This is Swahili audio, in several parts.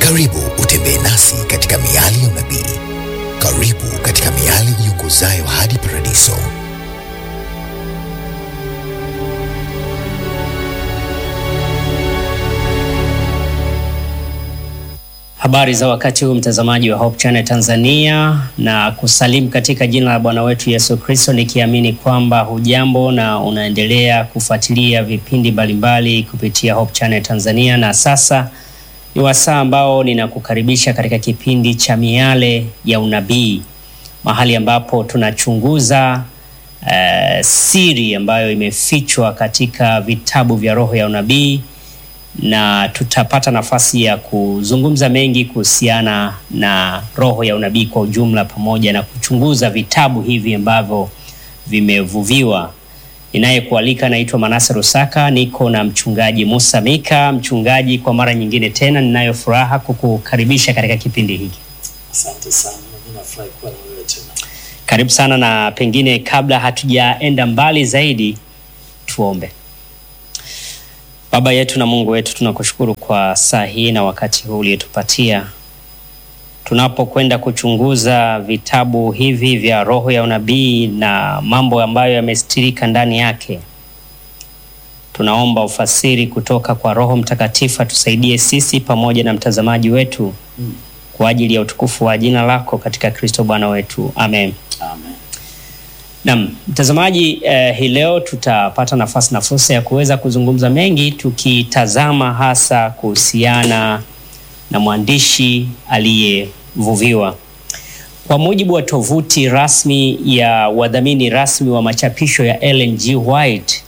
Karibu utembee nasi katika miali ya unabii. Karibu katika miali iongozayo hadi paradiso. Habari za wakati huu mtazamaji wa Hope Channel Tanzania, na kusalimu katika jina la Bwana wetu Yesu Kristo, nikiamini kwamba hujambo na unaendelea kufuatilia vipindi mbalimbali kupitia Hope Channel Tanzania. Na sasa ni wasaa ambao ninakukaribisha katika kipindi cha miale ya unabii, mahali ambapo tunachunguza uh, siri ambayo imefichwa katika vitabu vya roho ya unabii na tutapata nafasi ya kuzungumza mengi kuhusiana na roho ya unabii kwa ujumla, pamoja na kuchunguza vitabu hivi ambavyo vimevuviwa. Ninayekualika naitwa Manase Rusaka, niko na mchungaji Musa Mika. Mchungaji, kwa mara nyingine tena ninayo furaha kukukaribisha katika kipindi hiki. Asante sana, mimi nafurahi kuwa na wewe tena. Karibu sana, na pengine kabla hatujaenda mbali zaidi, tuombe. Baba yetu na Mungu wetu, tunakushukuru kwa saa hii na wakati huu uliotupatia tunapokwenda kuchunguza vitabu hivi vya roho ya unabii na mambo ambayo yamestirika ndani yake. Tunaomba ufasiri kutoka kwa Roho Mtakatifu atusaidie sisi pamoja na mtazamaji wetu Mm. kwa ajili ya utukufu wa jina lako katika Kristo Bwana wetu, amen. Amen. Naam, mtazamaji eh, hii leo tutapata nafasi na fursa ya kuweza kuzungumza mengi tukitazama hasa kuhusiana na mwandishi aliyevuviwa. Kwa mujibu wa tovuti rasmi ya wadhamini rasmi wa machapisho ya Ellen G. White,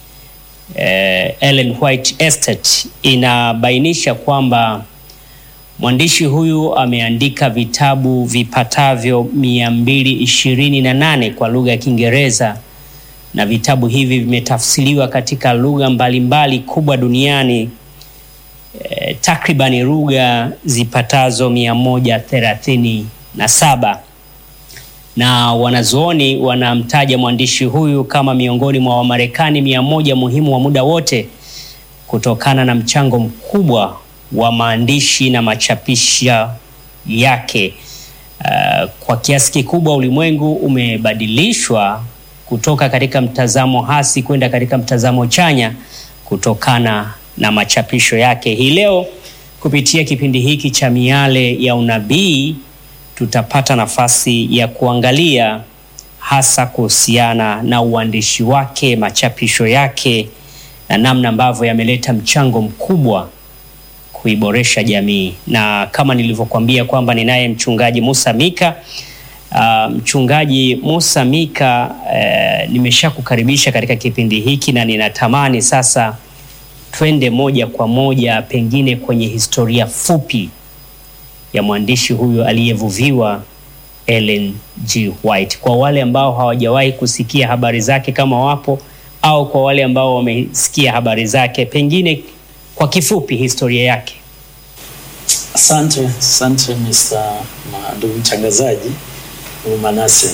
eh, Ellen White Estate inabainisha kwamba mwandishi huyu ameandika vitabu vipatavyo mia mbili ishirini na nane kwa lugha ya Kiingereza na vitabu hivi vimetafsiriwa katika lugha mbalimbali kubwa duniani eh, takribani lugha zipatazo mia moja thelathini na saba na wanazuoni wanamtaja mwandishi huyu kama miongoni mwa Wamarekani mia moja muhimu wa muda wote kutokana na mchango mkubwa wa maandishi na machapisho yake. Uh, kwa kiasi kikubwa ulimwengu umebadilishwa kutoka katika mtazamo hasi kwenda katika mtazamo chanya kutokana na machapisho yake. Hii leo kupitia kipindi hiki cha miale ya unabii tutapata nafasi ya kuangalia hasa kuhusiana na uandishi wake, machapisho yake na namna ambavyo yameleta mchango mkubwa kuiboresha jamii. Na kama nilivyokuambia kwamba ninaye mchungaji Musa Mika. Uh, mchungaji Musa Mika, uh, nimeshakukaribisha katika kipindi hiki na ninatamani sasa twende moja kwa moja pengine kwenye historia fupi ya mwandishi huyu aliyevuviwa Ellen G. White, kwa wale ambao hawajawahi kusikia habari zake kama wapo, au kwa wale ambao wamesikia habari zake, pengine kwa kifupi historia yake. Asante, asante Mr. ma- ndugu mtangazaji ndugu Manase.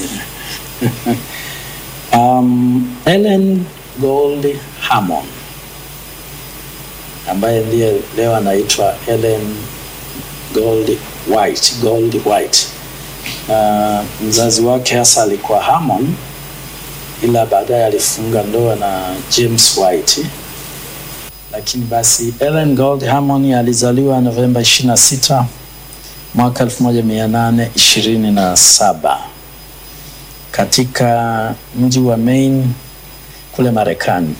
um, Ellen Gold Hammond ambaye ndiye leo anaitwa Ellen Gold White, Gold White. Uh, mzazi wake hasa alikuwa Hammond, ila baadaye alifunga ndoa na James White lakini basi Ellen Gold Hammond alizaliwa Novemba 26 mwaka 1827 katika mji wa Maine kule Marekani.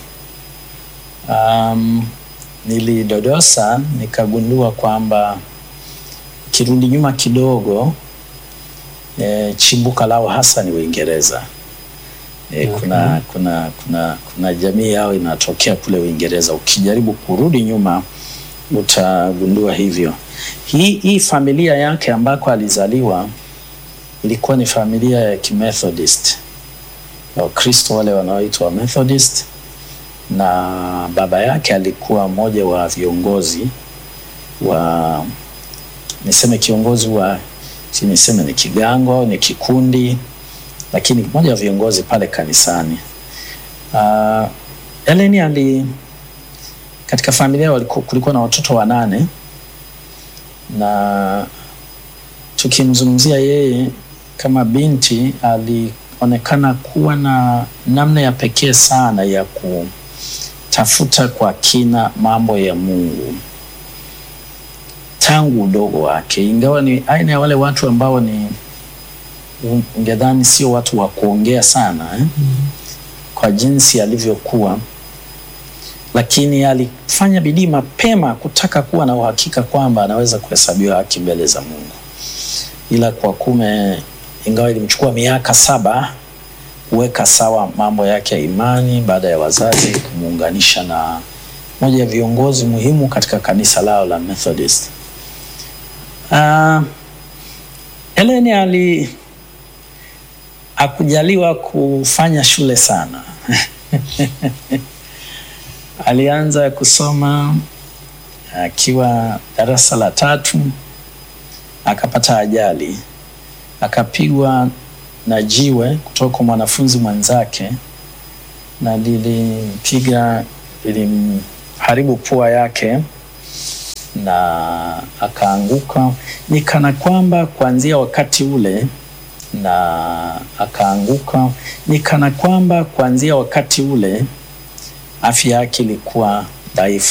Um, nilidodosa nikagundua kwamba kirudi nyuma kidogo e, chimbuka lao hasa ni Uingereza. E, Okay. kuna, kuna, kuna, kuna jamii yao inatokea kule Uingereza. Ukijaribu kurudi nyuma utagundua hivyo. Hii, hii familia yake ambako alizaliwa ilikuwa ni familia ya Kimethodist, Wakristo wale wanaoitwa Methodist, na baba yake alikuwa mmoja wa viongozi wa niseme kiongozi wa si niseme ni kigango au ni kikundi lakini mmoja wa viongozi pale kanisani. Uh, Ellen ali katika familia waliku, kulikuwa na watoto wanane na tukimzungumzia yeye kama binti, alionekana kuwa na namna ya pekee sana ya kutafuta kwa kina mambo ya Mungu tangu udogo wake, ingawa ni aina ya wale watu ambao ni ungedhani sio watu wa kuongea sana eh? Kwa jinsi alivyokuwa, lakini alifanya bidii mapema kutaka kuwa na uhakika kwamba anaweza kuhesabiwa haki mbele za Mungu, ila kwa kume, ingawa ilimchukua miaka saba kuweka sawa mambo yake ya imani baada ya wazazi kumuunganisha na moja ya viongozi muhimu katika kanisa lao la Methodist. Uh, Ellen ali hakujaliwa kufanya shule sana alianza kusoma akiwa darasa la tatu, akapata ajali, akapigwa na jiwe kutoka kwa mwanafunzi mwenzake, na lilimpiga, lilimharibu pua yake na akaanguka. Ni kana kwamba kuanzia wakati ule na akaanguka. Ni kana kwamba kuanzia wakati ule afya yake ilikuwa dhaifu.